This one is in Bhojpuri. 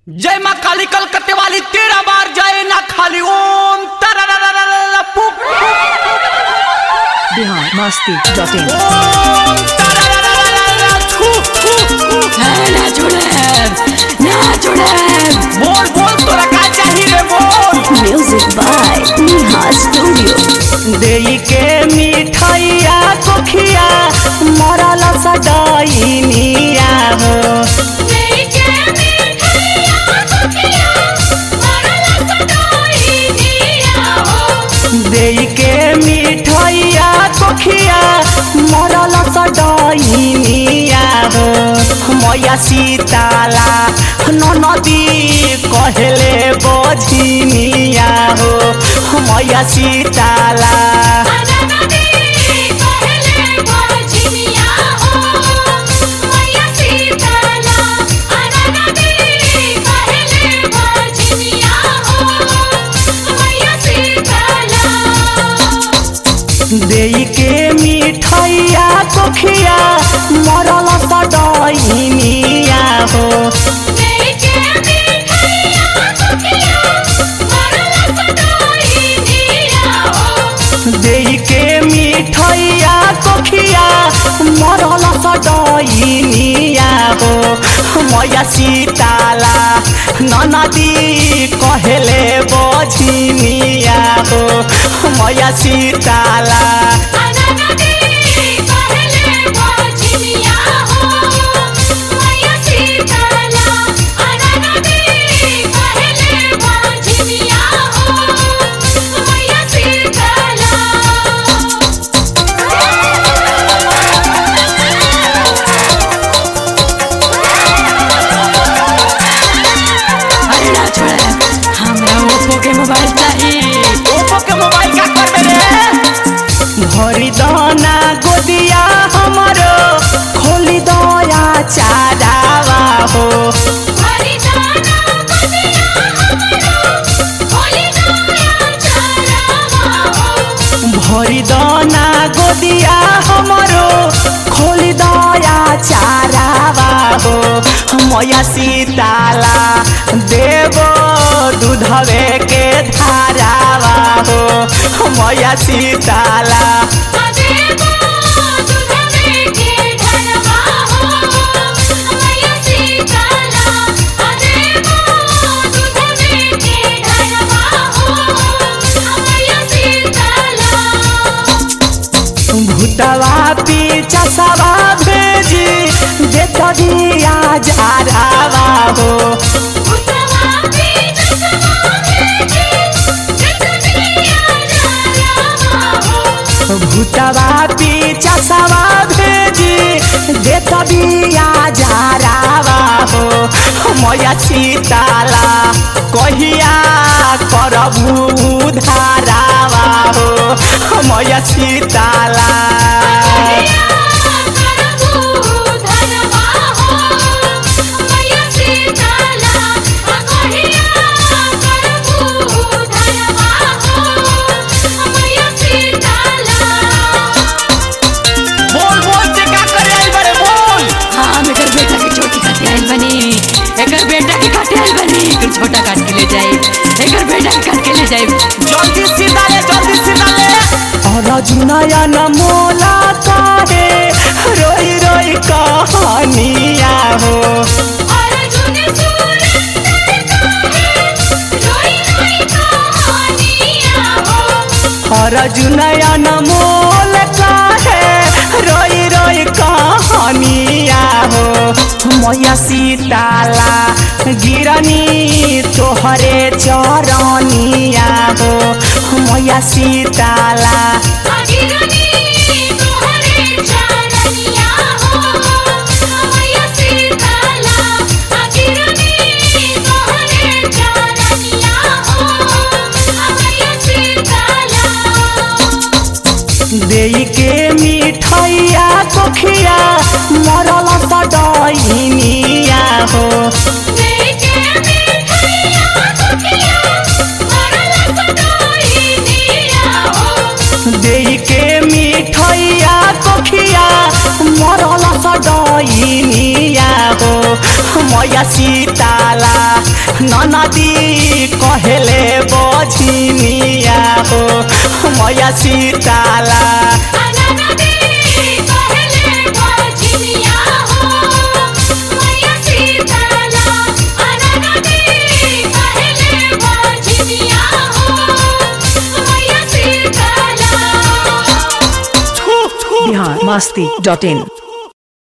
जय माँ काली कलकत्ते वाली तेरह बार जय ना खाली ओम तररररररर, पुप, बिहार मस्ती डॉट इन ओम तररररररर, छू, छू, छू। ना छोड़े ना छोड़े बोल बोल तोरा का चाहिए रे बोल म्यूजिक बाय नेहा स्टूडियो देई के मिठाइया कोखिया मरल सदाइनिया हो देई के मिठाइया कोखिया मरल सदाइनिया हो मैया सीताला ननदी कहले बझिनिया हो मैया सीताला देई के मिठाइया कोखिया मरल सदाइनिया हो देई के मिठाइया कोखिया मरल सदाइनिया हो मैया सीताला ननदी कहले बझिनिया हो मैया सीताला अरे ना छोड़े हमरा ओप्पो के मोबाइल चाहिए ओप्पो के मोबाइल का कर दे रे भरी दाना गोदिया हमरो खोली दया चारावा हो भरी दाना गोदिया हमरो खोली दया चारावा हो मैया सीताला देवो दूधवे के धारावा हो मैया सीताला भूतवा पीछा सवा भेजी देत दिया जारावा हो भूतवा पीछा सवा भेजी देत दिया जारावा हो मैया सीताला कहिया करबू धारावा हो मैया सीताला बोल बोल से का करे आई बड़े बोल हाँ हम एकर बेटा के छोटी काटे आइल बनी एकर बेटा के काटे आइल बनी एकर छोटा काट के ले जाए एकर बेटा के काट के ले जाए जल्दी सीधा ले जल्दी सीधा ले और जुनयन मोला काहे रोई रोई कहानिया हो और जुनयन मोल काहे रोई रोई कहानिया हो मैया सीताला गिरनी तोहरे चरनिया हो मैया सीताला देई के मिठाइया कोखिया मरल सदाइनिया हो देई के ननदी कहले बझिनिया हो मैया सीताला बिहार मस्ती डॉट इन